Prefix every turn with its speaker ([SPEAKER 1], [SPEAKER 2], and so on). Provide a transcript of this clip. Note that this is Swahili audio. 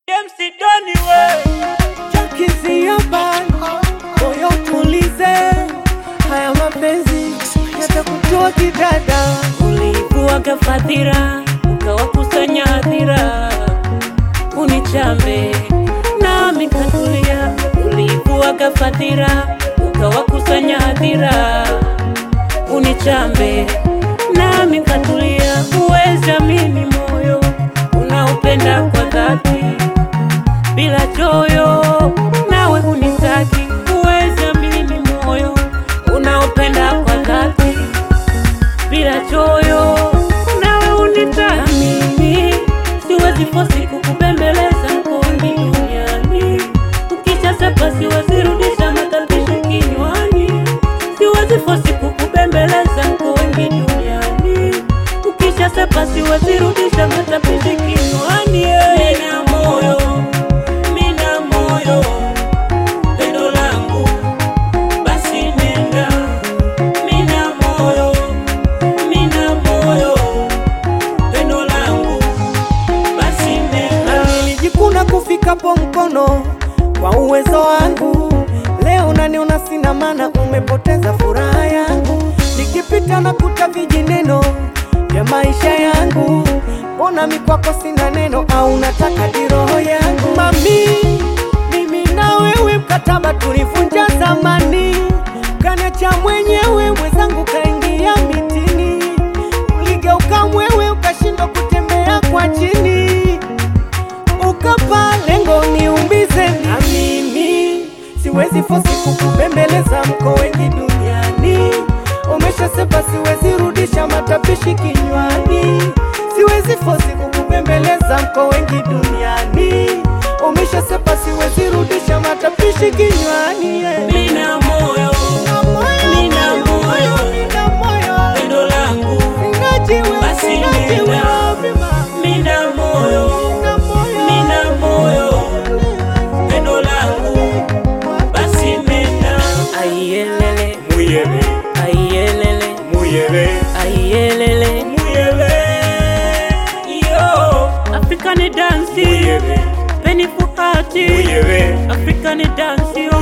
[SPEAKER 1] MC Doni we
[SPEAKER 2] Chakizia bani moyo tulize, haya mapenzi yatakutoa kidada.
[SPEAKER 1] ulikuwaga fadhila ukawakusanya hadhira unichambe nami katulia ulikuwaga fadhila ukawakusanya hadhira unichambe nami katulia uweza mimi moyo unaupenda kwa dhati bila choyo nawe unitaki uweza mimi moyo unaopenda kwa dhati bila choyo nawe unitaki mimi siwezi fosi kukupembeleza mkooni duniani ukisha sepa siwezi rudisha matalbishi kinywani siwezi fosi kukupembeleza mkooni duniani ukisha sepa siwezi rudisha matalbishi kinywani yeah. Nina moyo mina moyo pendo langu basi nenda mina moyo mina moyo pendo langu basi nenda
[SPEAKER 2] Nilijikuna kufikapo mkono kwa uwezo wangu, leo naniona sina maana, umepoteza furaha yangu. Nikipita na kuta vijineno vya maisha yangu, mbona mi kwako sina neno, au nataka diroho yangu? Mami, mimi na wewe mkataba tulivunja zamani, kaniacha mwenyewe, mwenzangu kaingia mitini, uligeuka mwewe, ukashindwa kutembea kwa chini ukapa lengo niumbize na mimi siwezi fosi kukubembeleza mko wengi duniani umeshasepa siwezi rudisha matapishi kinywani siwezi fosi kukubembeleza mko wengi duniani umeshasepa siwezi rudisha matapishi kinywani yeah.
[SPEAKER 1] mina moyo
[SPEAKER 2] Nina moyo,
[SPEAKER 1] Nina moyo.
[SPEAKER 2] nina moyo.
[SPEAKER 1] pendo langu
[SPEAKER 2] Sinajiwe,
[SPEAKER 1] Basi
[SPEAKER 2] sinajiwe,
[SPEAKER 1] nenda.
[SPEAKER 2] mima.
[SPEAKER 1] mina moyo
[SPEAKER 2] Nina moyo.
[SPEAKER 1] mina moyo pendo langu basi nenda aiyelele
[SPEAKER 3] Muyebe,
[SPEAKER 1] aiyelele
[SPEAKER 3] muyebe,
[SPEAKER 1] aiyelele
[SPEAKER 3] muyebe,
[SPEAKER 1] yo African dance
[SPEAKER 3] muyebe,
[SPEAKER 1] Penny Fuhati
[SPEAKER 3] muyebe,
[SPEAKER 1] African dance yo